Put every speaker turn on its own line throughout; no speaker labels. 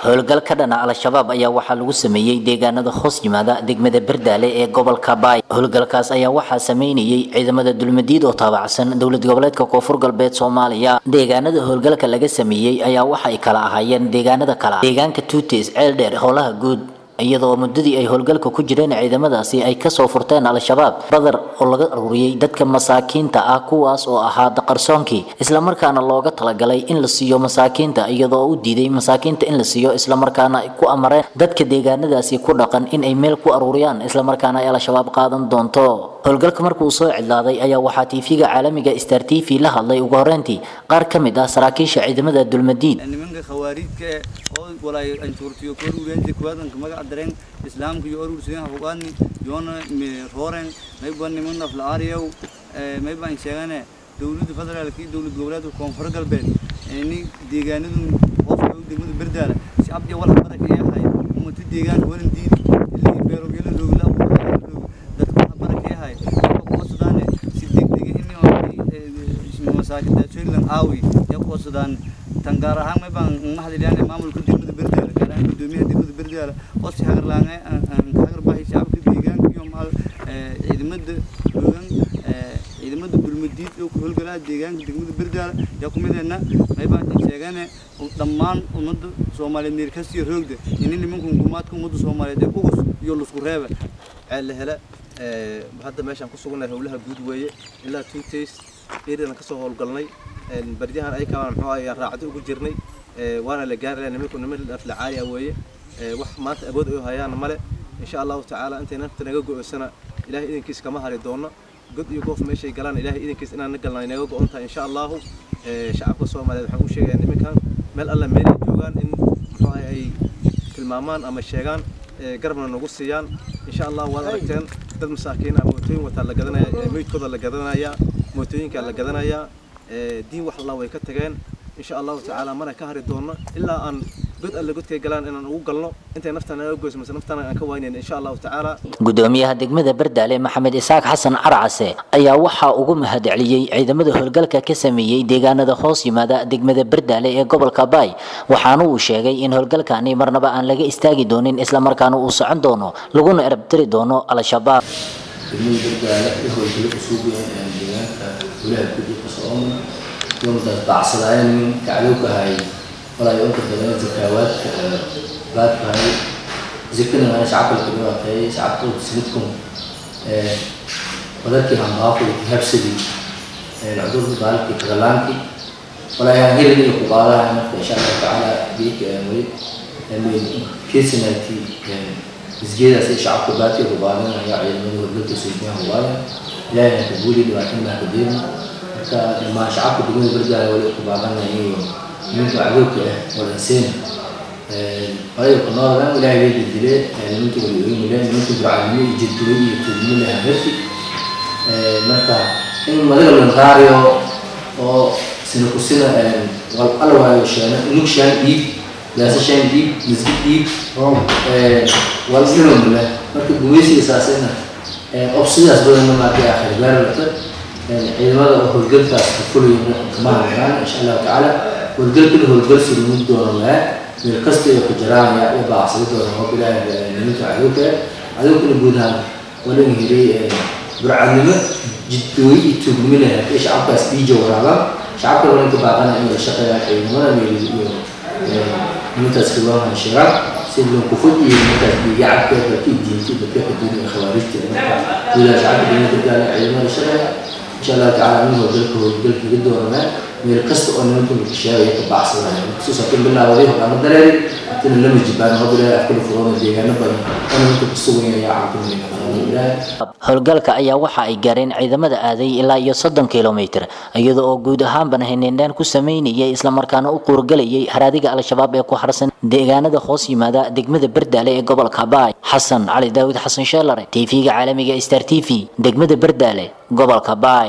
howlgal ka dhana al-shabaab ayaa waxaa lagu sameeyey deegaanada hoos yimaada degmada berdaale ee gobolka baay howlgalkaas ayaa waxaa sameynayay ciidamada dulmadiid oo taabacsan dowlad goboleedka koonfur galbeed soomaaliya deegaanada howlgalka laga sameeyey ayaa waxa ay kala ahaayeen deegaanada kala deegaanka tuutes ceeldheer howlaha guud iyadoo muddadii ay howlgalka ku jireen ciidamadaasi ay kasoo furteen al-shabaab badar oo laga aruuriyey dadka masaakiinta ah kuwaas oo ahaa daqarsoonkii islamarkaana looga talagalay in la siiyo masaakiinta iyadoo u diiday masaakiinta in la siiyo islamarkaana ay ku amareen dadka deegaanadaasi ku dhaqan in ay meel ku aruuriyaan islamarkaana ay al-shabaab qaadan doonto howlgalka markuu soo cidlaaday ayaa waxaa tv-ga caalamiga star t v la hadlay ugu horreyntii qaar ka mid ah saraakiisha ciidamada dulmadiid
nimanka khawaariidka oo walaay anjuurtiyo kor ureenti kuwadanka magaca dareen islaamka iyo urursideen hafugaadni yoona rooren mayba niman aflaariyow mayba aan sheegane dowladda federaalka iyo dowlad goboleedka koonfur galbeed ni deegaanadu qofka degmada berdaala si abdi wala baraka yahay ummata deegaanka waran diidi ilaa beerogeela roogla dadka wala baraka yahay kuwa sudaane si degdega in masaakinta Switzerland aawi ya kuwa sudaan tan gaar ahaan ma baan mahadiliyaan maamulka degmada berdaala gaar ahaan gudoomiyaha degmada berdaala oo si hagar laangay aan hagar baahi shacabka deegaanka iyo maal ciidamada hoogan ciidamada bulmadiid oo ku howlgalaa deegaanka degmada berdaala yaa ku mideena may baan sheegane dhammaan ummadda Soomaaliyeed meel kasta iyo roogda in nimanku hukuumadka ummadda Soomaaliyeed ee ugus iyo lusku reeba
ceel hele hadda meeshaan ku suganahay howlaha guud weeye ilaa two days eedana ka soo howlgalnay baryahan ay kamaan muxuu ahaa raacdo ugu jirnay waana la gaari lahaa nimanku niman afla caali ah weeye wax maanta awood ay hayaan male insha allahu tacaala intay nafta naga go'osana ilaahay idinkiis kama hari doono god iyo goof meeshay galaan ilaahay idinkiis inaan na galnay naga go'on tahay insha allahu shacabka soomaaliyeed waxaan u sheegayaa nimankan meel alla meel ay joogaan in muxuu ahay ay tilmaamaan ama sheegaan garabna nagu siiyaan insha allah waad aragteen dad masaakiin ah mootooyin wataa la gadanaya meydkooda la gadanaya mootooyinka la gadanaya diin wax allah way ka tageen insha allahu tacaala mana ka hari doono ilaa aan god alle godkay galaan inaan ugu galno intay naftaan naga goyso mise naftaan aan ka waynayna insha allahu tacaala
gudoomiyaha degmada berdaale maxamed isaaq xasan carcase ayaa waxaa ugu mahadceliyey ciidamada howlgalka ka sameeyey deegaanada hoos yimaada degmada berdaale ee gobolka baay waxaana uu sheegay in howlgalkani marnaba aan laga istaagi doonin islamarkaana uu socon doono laguna erabtiri doono al-shabaab
degmada berdaale iyo howlgalo cusub deegaanka golaha guddi ka socona yomdaas bacsadaayeen nin kacdowka ahay walaa oo kadalay zakaawaadka baadkahay zikana ana shacabka la dhibaatay shacabka sidkum ee wadarkii hanbaaqo habsadi ee cudurka daalki kadalaanki walaa yaa hirin iyo kuqaadaha marka insha Allah taala biik ee way ee keesinati isjeedaas ee shacabka baadki ku qaadanaya ciidamada wadada suuqiyaha waaye ilaahay ka guuli dhibaatada ma ka deerin marka ma shacabka degmada berdaale wali ku qaadanaya nimanka cadowka ah walanseen ayaga ku nooladan ilaahay bay dildilee nimanka wali oymileen nimanka burcadnimo iyo jidduwe iyo tuugnimo leh hamerti marka in madaga lanraariyo oo sina kusina wal alla waayo sheena inug shaan dhiib yaasa shaan dhiib masjid dhiib wal inom leh marka gumaysiga saasina obsidaas badanna maarkay akhir gaarlata ciidamada oo howlgalkaas ka fulayna kama hadlaan insha allahu tacaala howlgalkana howlgal surmid doono maa meel kasta iyo ku jiraan yaa u baacsada doona oo bilaahi nimanka cadowka cadowkana guud ahaan walaga helay burcadnimo jidooyi iyo tuugnimo leh ee shacabkaas dhiija waraabaan shacabka wala ka baaqana in la shaqeeyaa ciidamada meel iyo nimankaas riwaanhan sheegaan si loo kufud iyo nimankaas dhiigacabka dadka diinta dadka xuduuda ee khawaarijta marka gudaha shacabka degmada gaala ciidamada shaqeeya insha allahu tacaala in howlgalka howlgalka iga dooranaa meel kasta oo nimanka sheegaya ka bacsadaya kusuusatin bilaawaday hogaama dareeri tana lama jibaan hobilaa afkala furoona deegaano badan oo nimanka ku suganyaya caafimaadka
howlgalka ayaa waxa ay gaareen ciidamada aaday ilaa iyo soddon kilomitir iyada oo guud ahaanban haneendhaan ku sameynayay islamarkaana u quurgalayay haraadiga al-shabaab ee ku harsan deegaanada hoos yimaada degmada berdaale ee gobolka baay xasan cali daawud xasan sheelare tv-ga caalamiga star t v degmada berdaale gobolka baay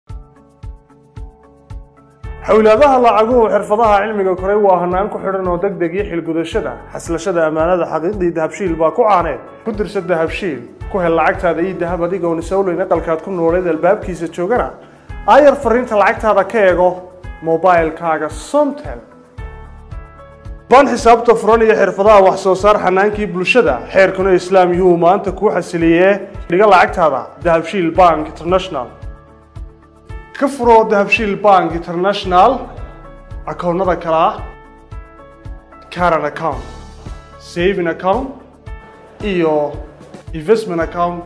xowlaadaha lacaguhu xirfadaha cilmiga koray waa hanaan ku xidhan oo deg deg iyo xilgudashada xaslashada ammaanada xaqiiqdii dahabshiil baa ku caaneed ku dirsa dahabshiil ku hel lacagtaada iyo dahab adigoon isowleyn aqalkaad ku nooleed albaabkiisa joogana aayar fariinta lacagtaada ka eego mobilkaaga somtel baan xisaabta furan iyo xirfadaha wax soo saar xanaankii bulshada xeerkuna islaam yuhuu maanta kuu xasiliyee dhiga lacagtaada dahabshiil bank international ka furo dahabshiil bank international akoonnada kale ah caran account saving account iyo investment account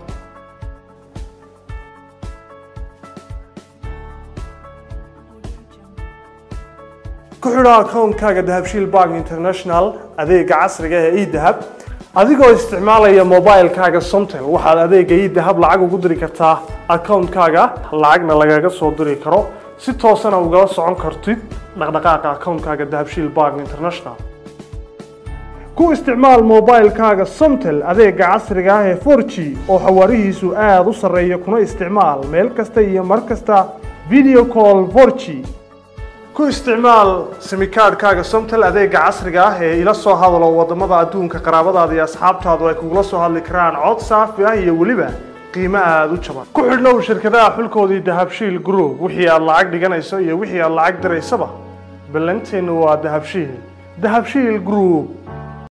ku xidho akoonkaaga dahabshiil bank international adeega casriga ee edahab adigoo isticmaalaya mobilekaaga somtel waxaad adeega edahab lacag ugu diri kartaa akoonkaaga lacagna lagaga soo diri karo si toosana ugala socon kartid dhaqdhaqaaqa akoonkaaga dahabshiil bank international ku isticmaal mobilekaaga somtel adeega casriga ah ee 4g oo xawaarihiisu aada u sarreeya kuna isticmaal meel kasta iyo mar kasta video call 4g ku isticmaal simikaadhkaaga somtel adeega casriga ah ee ila soo hadalo wadamada adduunka qaraabadaada iyo asxaabtaadu ay kugula soo hadli karaan cod saafi ah iyo weliba qiimo aada u jaban ku xidhnow shirkadaha xulkoodii dahabshiil group wixii aad lacag dhiganayso iyo wixii aad lacag diraysaba ballanteennu waa dahabshiil dahabshiil group